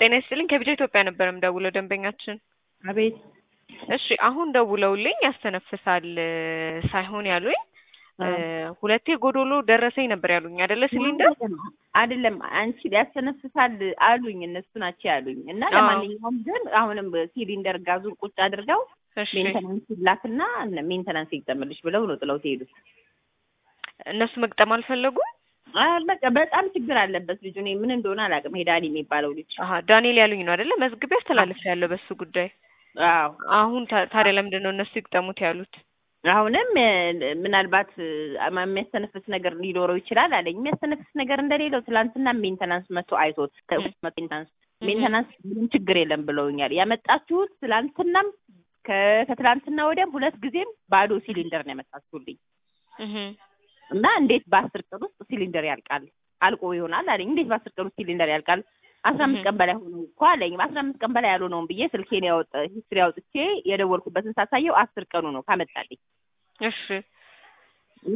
ጤና ይስጥልኝ ከቢጃ ኢትዮጵያ ነበር የምደውለው ደንበኛችን። አቤት እሺ አሁን ደውለውልኝ ያስተነፍሳል ሳይሆን ያሉኝ ሁለቴ ጎዶሎ ደረሰኝ ነበር ያሉኝ አይደለ ሲሊንደር አይደለም አንቺ ያስተነፍሳል አሉኝ እነሱ ናቸው ያሉኝ እና ለማንኛውም ግን አሁንም ሲሊንደር ጋዙን ቁጭ አድርገው እሺ ሜንተናንስ ይላክና ሜንተናንስ ይግጠምልሽ ብለው ነው ጥለው ትሄዱ እነሱ መግጠም አልፈለጉም በቃ በጣም ችግር አለበት ልጁ እኔ ምን እንደሆነ አላውቅም ሄዳኒ የሚባለው ልጅ አሀ ዳንኤል ያሉኝ ነው አይደለ መዝግቤ አስተላልፍ ያለው በሱ ጉዳይ አዎ አሁን ታ- ታዲያ ለምንድን ነው እነሱ ይግጠሙት ያሉት አሁንም ምናልባት የሚያስተነፍስ ነገር ሊኖረው ይችላል አለኝ። የሚያስተነፍስ ነገር እንደሌለው ትላንትና ሜንተናንስ መጥቶ አይቶት ሜንተናንስ ሜንተናንስ ምንም ችግር የለም ብለውኛል። ያመጣችሁት ትላንትናም ከ- ከትላንትና ወዲያም ሁለት ጊዜም ባዶ ሲሊንደር ነው ያመጣችሁልኝ እህ እና እንዴት በአስር ቀን ውስጥ ሲሊንደር ያልቃል? አልቆ ይሆናል አለኝ። እንዴት በአስር ቀን ውስጥ ሲሊንደር ያልቃል? አስራ አምስት ቀን በላይ ሆነው እኮ አለኝ። በአስራ አምስት ቀን በላይ ያልሆነውም ብዬ ስልኬን ያወጣ ሂስትሪ አውጥቼ የደወልኩበትን ሳሳየው አስር ቀኑ ነው ካመጣልኝ እሺ እና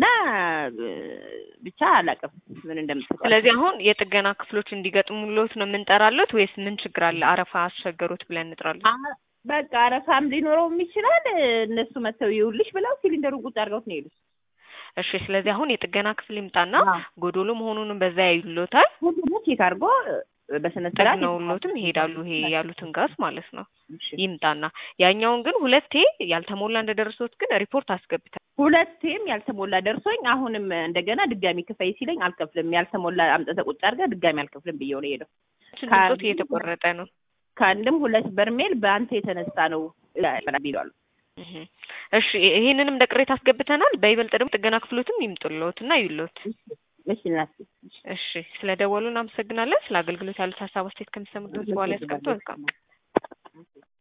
ብቻ አላውቅም ምን እንደምትለው። ስለዚህ አሁን የጥገና ክፍሎች እንዲገጥሙሎት ነው የምንጠራለት ወይስ ምን ችግር አለ? አረፋ አስቸገሩት ብለን እንጥራለን? አ- በቃ አረፋም ሊኖረውም ይችላል። እነሱ መተው ይውልሽ ብለው ሲሊንደሩን ቁጭ አድርገውት ነው የሄዱት። እሺ ስለዚህ አሁን የጥገና ክፍል ይምጣና አዎ። ጎዶሎ መሆኑንም በዛ ያዩሎታል ሁሉም ቼክ አድርጎ በስነ ስርዓት ጠግነውሎትም ይሄዳሉ። ይሄ ያሉትን ጋዝ ማለት ነው እሺ። ይምጣና ያኛውን ግን ሁለቴ ያልተሞላ እንደደረሱት ግን ሪፖርት አስገብታል። ሁለቴም ያልተሞላ ደርሶኝ አሁንም እንደገና ድጋሚ ክፈይ ሲለኝ አልከፍልም፣ ያልተሞላ አምጥተህ ቁጭ አድርገህ ድጋሚ አልከፍልም ብየው ነው የሄደው። ድምፆት እየተቆረጠ ነው። ከአንድም ሁለት በርሜል በአንተ የተነሳ ነው ቢሏሉ። እህ እሺ ይሄንንም እንደ ቅሬታ አስገብተናል። በይበልጥ ደግሞ ጥገና ክፍሎትም ይምጡልዎት እና ይሉት። እሺ እናቴ እሺ ስለ ደወሉ እናመሰግናለን። ስለ አገልግሎት ያሉት ሀሳብ አስተያየት ከሚሰሙት በኋላ ያስቀምጡ። መልካም